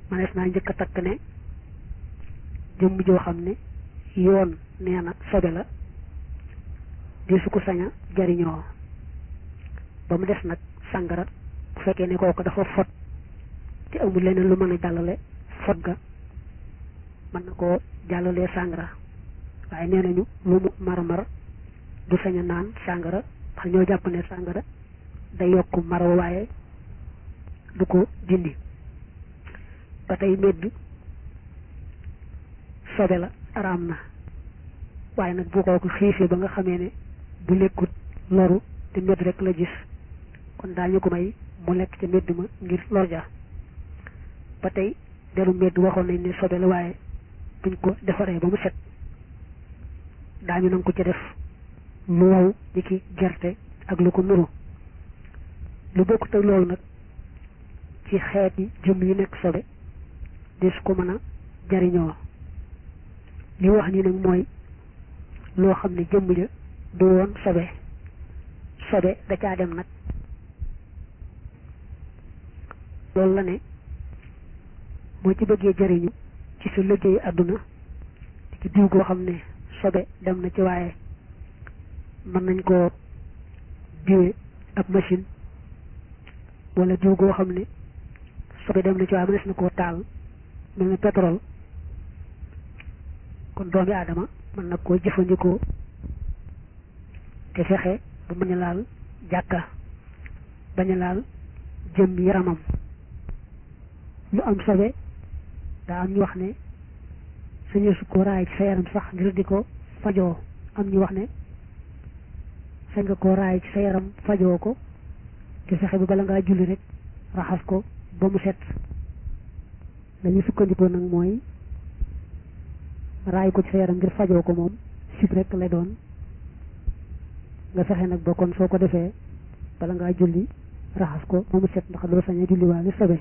manees naa njëkk a takk ne jëmm joo xam ne yoon nee na sobe la di su ko sañ a jariñoo ba mu des nag sàngara bu fekkee ne kooku dafa fot te amul leneen lu mën a jàllale fot ga mën na koo jàllalee sàngara waaye nee nañu lu mu mar-mar du sañ a naan sàngara ndax ñoo jàpp ne sàngara day yokk maro waaye du ko dindi ba tey medd sobe la araam na waaye nag bu kooku xiifee ba nga xamee ne bu lekkut loru te medd rek la gis kon daañu ko may mu lekk ca medd ma ngir lor ja ba tey deru medd waxoon nañ ne sobe la waaye buñ ko defaree ba mu set daañu nanga ko ca def lu wow ni ki gerte ak lu ko nuru lu bokkut ak loolu nag ci xeeti jëm yi nekk sobe di su ko mën a jariñoo li wax ni nag mooy loo xam ne jëmm ja du woon sobe sobe da caa dem nag loolu la ne moo ci bëggee jariñu ci sa liggéey àdduna ci diw goo xam ne sobe dem na ci waaye mën nañ koo diwe ab machine wala diw goo xam ne sobe dem na ci waaye mënees na koo taal mel ne pétrole kon doomi aadama mën na koo jëfandikoo te fexe bu bañ a laal jàkka bañ a laal jëm yaramam lu am sobe daa am ñu wax ne sañu su ko raay ci sa yaram sax ngir di ko fajoo am ñu wax ne sañ nga koo raay ci sa yaram fajoo ko te fexe bi bala ngaa julli rek raxas ko ba mu set lañu sukkandikoo nag mooy raay ko ci sa yaram ngir fajoo ko moom sib rek lay doon nga fexe nag ba kon soo ko defee bala ngaa julli raxas ko ba mu set ndax doo sañ a julli waale sobe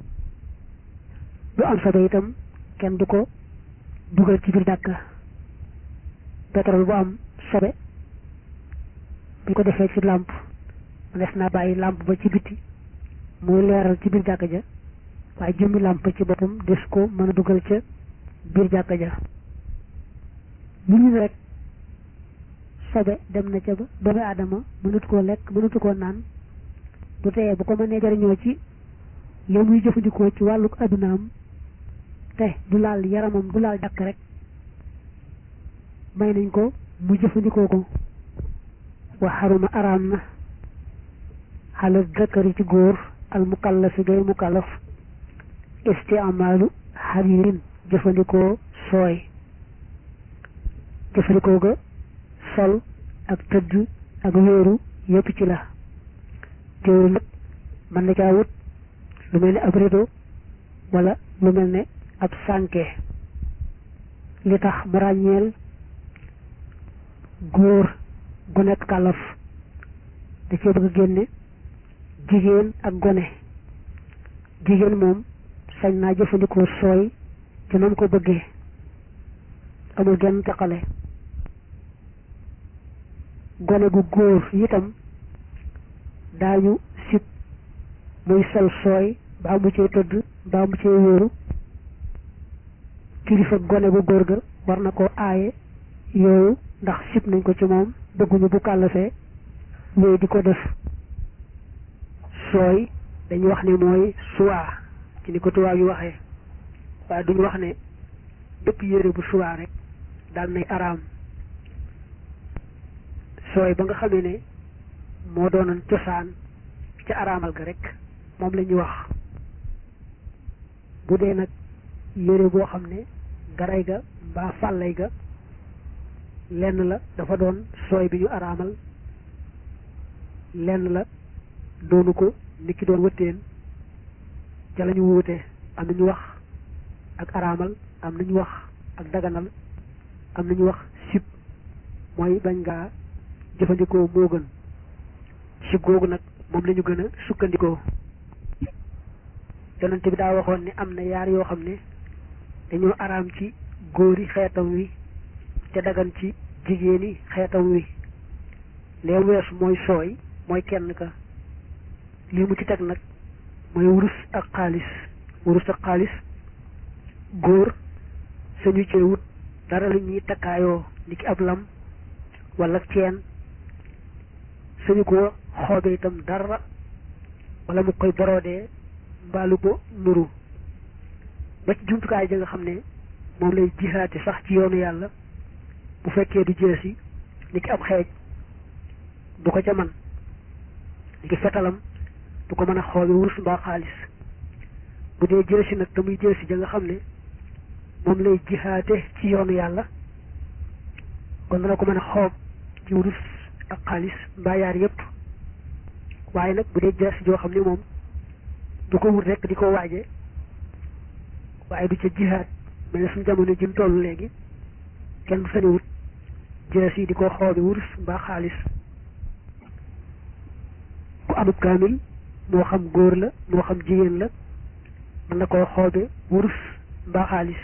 lu am sobe itam kenn du ko dugal ci biir dàkka pétrole bu am sobe bu ko defee ci làmp des naa bàyyi làmp ba ci biti muy leeral ci biir jàkka ja waaye jëmmi làmp ci boppam des ko mën a dugal ca biir jàkka ja lu ñu rek sobe dem na ca ba doomu aadama mënut koo lekk mënutu koo naan du teye bu ko mënee jariñoo ci yow muy jëfandikoo ci wàllu addunaam te du laal yaramam du laal jàkk rek may nañ ko mu jëfandikoo ko wa xaruma araam na xale zakari ci góor al mukallafi gay mukallaf istiamaalu xaririn jëfandikoo sooy jëfandikoo ga sol ak tëdd ak wéeru yépp ci la teewul nag mën na caa wut lu mel ne ab rido wala lu mel ne ab sànke li tax mu ràññeel góor gu nekk kàllaf da cee bëgg génne jigéen ak gone jigéen moom sañ naa jëfandikoo sooy te nam ko bëggee amul genn teqale gone gu góor itam daañu sib muy sol sooy baa mu cee tëdd baa mu cee wéeru kilifa gone gu góor ga war na ko aaye yooyu ndax sib nañ ko ci moom bëgguñu bu kàllafee wéy di ko def sooy dañu wax ne mooy suwaa ci ni ko tubaab yi waxee waaye duñu wax ne bépp yére bu suwaa rek daal nay araam sooy ba nga xamee ne moo doonoon cosaan ca araamal ga rek moom la ñuy wax bu dee nag yére boo xam ne garay ga mbaa fàllay ga lenn la dafa doon sooy bi ñu araamal lenn la doonu ko nit ki doon wëttéen ca la ñu wuute am nañu wax ak araamal am nañu wax ak daganal am nañu wax sib mooy bañ ngaa jëfandikoo moo gën sib googu nag moom la ñu gën a sukkandikoo yonente bi daa waxoon ne am na yaar yoo xam ne dañoo araam ci góori xeetam wi te dagan ci jigéeni xeetam wi lee wees mooy sooy mooy kenn ka lii mu ci teg nag mooy wurus ak xaalis wurus ak xaalis góor sañu cee wut dara lu ñuy takkaayoo ni ki ab lam wala ceen sañu ko xoobe itam dara wala mu koy boroodee mbaalu ko nuru ba ci jumtukaay ja nga xam ne moom lay jihaati sax ci yoonu yàlla bu fekkee du jeesi ni ki ab xeej du ko ca man ni ki fetalam du ko mën a xoobe wurus mbaa xaalis bu dee jeesi nag te muy jeesi ja nga xam ne moom lay jihaate ci yoonu yàlla kon dana ko mën a xoob ci wurus ak xaalis mbaa yaar yépp waaye nag bu dee jeesi joo xam ne moom du ko wut rek di ko waaje waaye du ca jihaat mel ne suñu jamono jim toll léegi kenn du sañu wut jees yi di ko xoobe wurus mbaa xaalis ku amub kaamil moo xam góor la moo xam jigéen la mën na koo xoobe wurus mbaa xaalis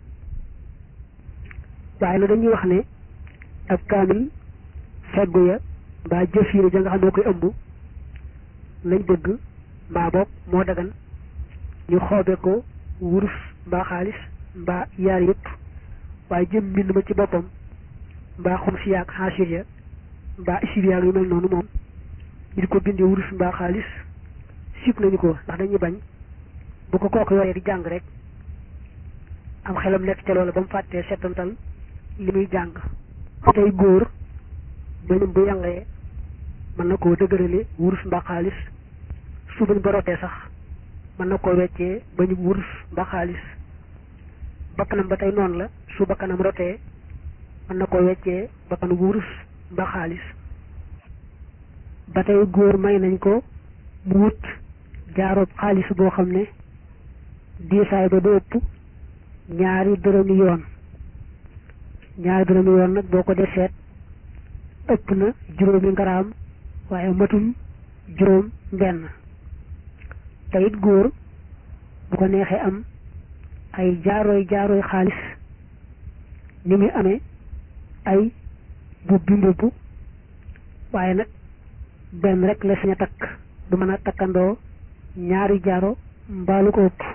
waaye nag dañuy wax ne ab kaamil feggu ya mbaa jëf yi ja nga xam ne koy ëmb lañ bëgg mbaa boog moo dagan ñu xoobe ko wurus mbaa xaalis mbaa yaar yëpp waaye jëm mbind ma ci boppam mbaa xum si yaag xaasir ya mbaa isib yaag yu mel noonu moom ñu di ko bindi wurus mbaa xaalis sib nañu ko ndax dañuy bañ bu ko kooku yoree di jàng rek am xelam nekk ca loola ba mu fàttee settantal li muy jàng tey góor bañum bu yàngee mën na koo dëgërale wurus mbaa xaalis su bañ borotee sax mën na koo weccee bañum wurus mbaa xaalis bakkanam ba tey noonu la su bakkanam rotee mën na ko weccee bakkanu wurus mbaa xaalis ba tey góor may nañ ko mu wut jaaroob xaalis boo xam ne diisaay ba du ëpp ñaari dërëmi yoon ñaari dërëmi yoon nag boo ko dee seet ëpp na juróomi ngaraam waaye matul juróom benn te it góor bu ko neexee am ay jaarooy jaarooy xaalis ni muy amee ay mbubbi mbubbu waaye nag benn rek la sañ a takk du mën a takkandoo ñaari jaaro mbaalu ko ëpp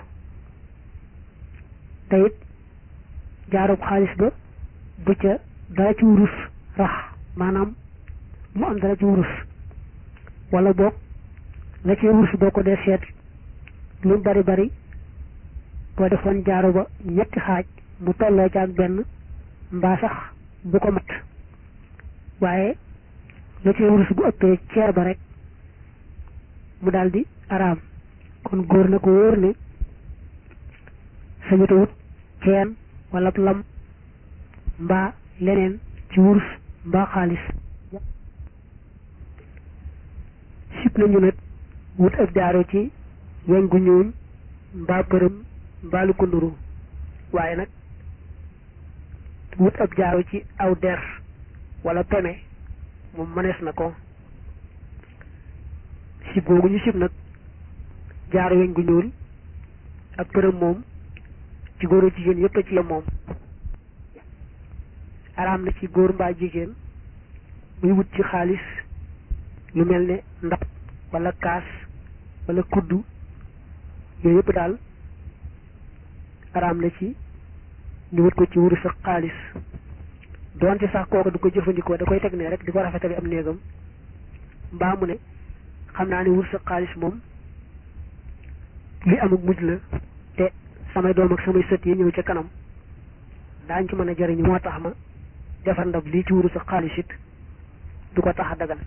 te it jaaroob xaalis ba bu ca dara ci wurus rax maanaam mu am dara ci wurus wala boog la ci wurus boo ko dee seet lu bari bari boo defoon jaaro ba ñetti xaaj mu tolloo ci ak benn mbaa sax bu ko mat waaye la ci wurus bu ëppee ceer ba rek mu daldi araam kon góor na ko wóor ne sañuta wut ceen wala lam mbaa leneen ci wurus mbaa xaalis sib nañu nag wut ak jaaro ci weñ gu ñuul mbaa përëm mbaa lu ko nduru waaye nag wut ab jaaro ci aw der wala peme moom mënees na ko sib googu ñu sib nag jaaro weñ gu ñuul ak përëm moom ci góor a jigéen yépp a ci yem moom araam na ci góor mbaa jigéen muy wut ci xaalis lu mel ne ndab wala kaas wala kuddu yooyu yëpp daal araam na ci ñu wut ko ci wurus ak xaalis doonte sax kooku du ko jëfandikoo da koy teg ne rek di ko rafetali am néegam mbaa mu ne xam naa ne wurus ak xaalis moom li amuk mujj la te samay doom ak samay sët yi ñëw ca kanam daañ ci mën a jariñu moo tax ma defar ndab lii ci wurus ak xaalis it du ko tax a dagan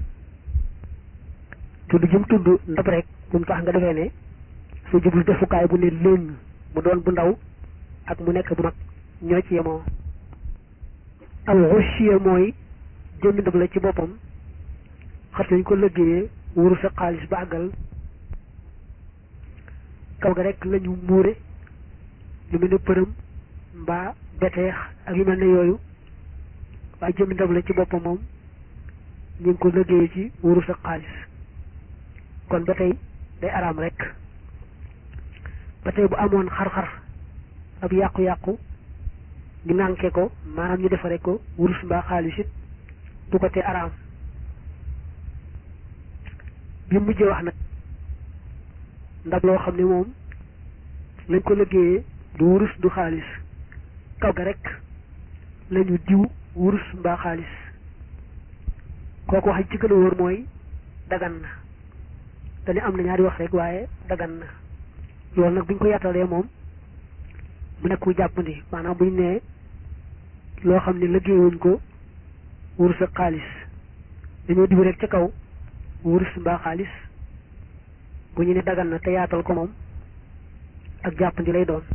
tudd jëm tudd ndab rek bu mu tax nga defee ne su jublu defukaay bu ne léng mu doon bu ndaw ak mu nekk bu mag ñoo ci yemoo al xushiya mooy jëmmi ndab la ci boppam xas nañ ko lëggéeyee wurus ak xaalis ba àggal kaw ga rek lañu muure lu mel ne përëm mbaa beteex ak yu mel ne yooyu waaye jëmmi ndab la ci boppam moom ñu ngi ko lëggéeyee ci wurus ak xaalis kon ba tey day araam rek ba tey bu amoon xar-xar ab yàqu-yàqu ñu ŋànke ko maanaam ñu defare ko wurus mbaa xaalis it du ko te araam bi mujjee wax nag ndab loo xam ne moom lañ ko liggéeyee du wurus du xaalis kaw ga rek lañu diw wurus mbaa xaalis kooku wax ci gën a wóor mooy dagan na dañu am na ñaari wax rek waaye dagan na loolu nag buñ ko yattalee moom mu nekk mu jàppandi maanaam buñ nee loo xam ne liggéeyuñ ko wurus ak xaalis dañoo diw rek ca kaw wurus mbaa xaalis bu ñu ne dagan na te yaatal ko moom ak jàppandi lay doon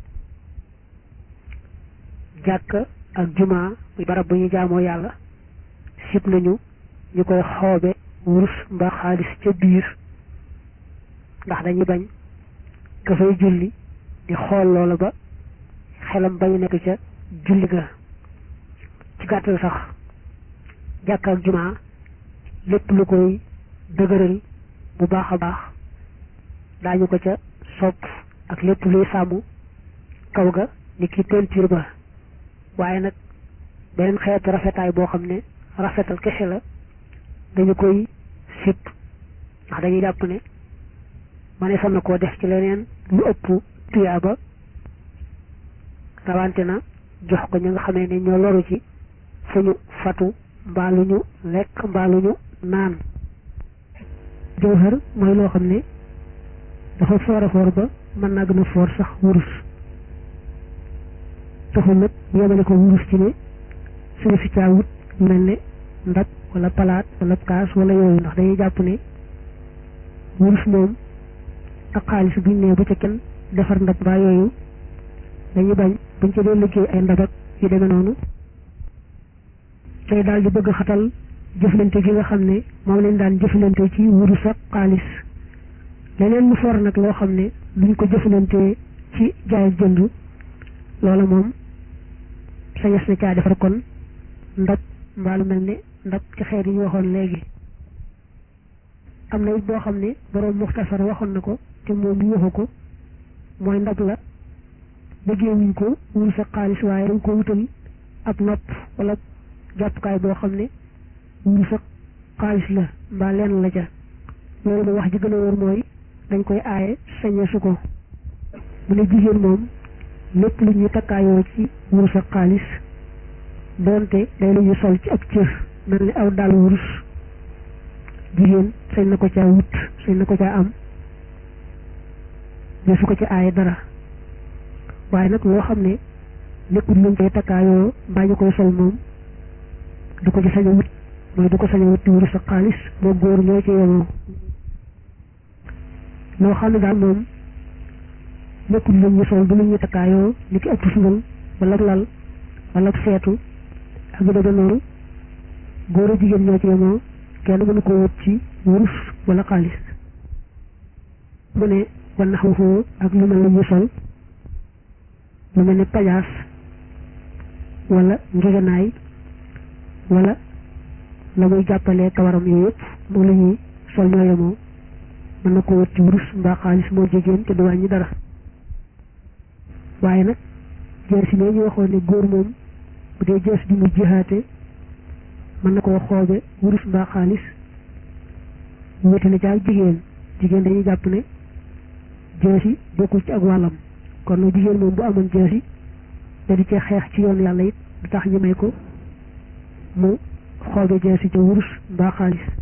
jàkka ak jumaa muy barab bu ñu jaamoo yàlla sib nañu ñu koy xoobe wurus mbaa xaalis ca biir ndax dañuy bañ ka fay julli di xool loola ba xelam bañu nekk ca julli ga ci gàttal sax jàkka ak jumaa lépp lu koy dëgëral bu baax a baax daañu ko ca sopp ak lépp luy sàmm kaw ga ni ki peinture ba waaye nag beneen xeetu rafetaay boo xam ne rafetal kese la dañu koy sip ndax dañuy jàpp ne ma ne sam na koo def ci leneen lu ëpp tuyaaba rawante na jox ko ñi nga xamee ne ñoo loru ci fu ñu fatu mbaa lu ñu lekk mbaa lu ñu naan jawhar mooy loo xam ne dafa foor a foor ba mën naa gën a foor sax wurus taxul nag yemale ko wurus ci ne suñu fi caawut mel ne ndab wala palaat wala kaas wala yooyu ndax dañuy jàpp ne wurus moom ak xaalis buñ ne bu ca kenn defar ndab mbaa yooyu dañuy bañ buñ ca doon liggéey ay ndab ak yu demee noonu tey daal di bëgg xatal jëflante gi nga xam ne moom lañ daan jëflante ci wurus ak xaalis leneen lu for nag loo xam ne luñ ko jëflante ci jaay ak jënd loola moom sañes na caa defar kon ndab mbaa lu mel ne ndab ci xeet yi ñu waxoon léegi am na it boo xam ne boroom muxtasar waxoon na ko te moom ñu waxu ko mooy ndab la liggéeyuñ ko wurus ak xaalis waaye dañ ko wutal ab nopp wala jàppukaay boo xam ne wurus ak xaalis la mbaa lenn la ca loolu moom wax ji gën a wóor mooy dañ koy aaye sañe su ko mu ne jigéen moom lépp lu ñuy takkaayoo ci wurus ak xaalis doonte day lu ñu sol ci ab cër mel ni aw dàll wurus jigéen sañ na ko caa wut sañ na ko caa am ne su ko ci aaye dara waaye nag loo xam ne nekkul luñ koy takkaayoo mbaa ñu koy sol moom du ko ci sañ a wut mooy du ko sañ a wut ci wurus ak xaalis moo góor ñoo ci yemoo loo xam ne daal moom nekkul lu ñu sol du lu ñu takkaayoo ni ki ëpp sungal wala lal wala seetu ak yu demee noonu góor a jigéen ñoo ci yemoo kenn mënu ko wut ci wurus wala xaalis mu ne wan naxaw foo ak lu mel ne ñu sol lu mel ne pajaas wala ngegenaay wala la muy jàppalee kawaram yooyu yëpp moom la ñuy sol ñoo yemoo mën na ko wut ci wurus mbaa xaalis moo jigéen te du wàññi dara waaye nag jees yi ñu waxoon ne góor moom bu dee jees bi mu jihaate mën na koo xoobe wurus mbaa xaalis wéete na ci ak jigéen jigéen dañuy jàpp ne jees yi bokkul ci ak wàllam kon nag jigéen moom bu amoon jees yi da di cee xeex ci yoon yàlla it du tax ñu may ko mu xoobe jees yi ca wurus mbaa xaalis